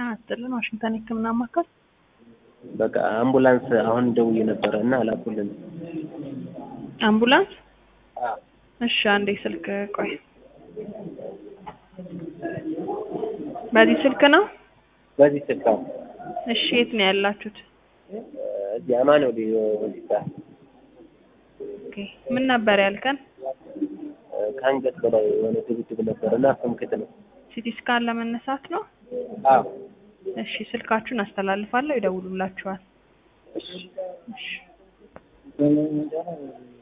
አስጥልን ዋሽንግተን የህክምና ማዕከል በቃ አምቡላንስ አሁን ደውዬ ነበረ እና አላኩልን። አምቡላንስ አዎ እሺ አንዴ ስልክ ቆይ በዚህ ስልክ ነው በዚህ ስልክ አዎ። እሺ የት ነው ያላችሁት እዚህ አማኑኤል ሆስፒታል ኦኬ ምን ነበር ያልከን ከአንገት በላይ የሆነ ድብድብ ነበር እና ፍምክት ነው። ሲቲ ስካን ለመነሳት ነው አዎ እሺ ስልካችሁን አስተላልፋለሁ ይደውሉላችኋል እሺ እሺ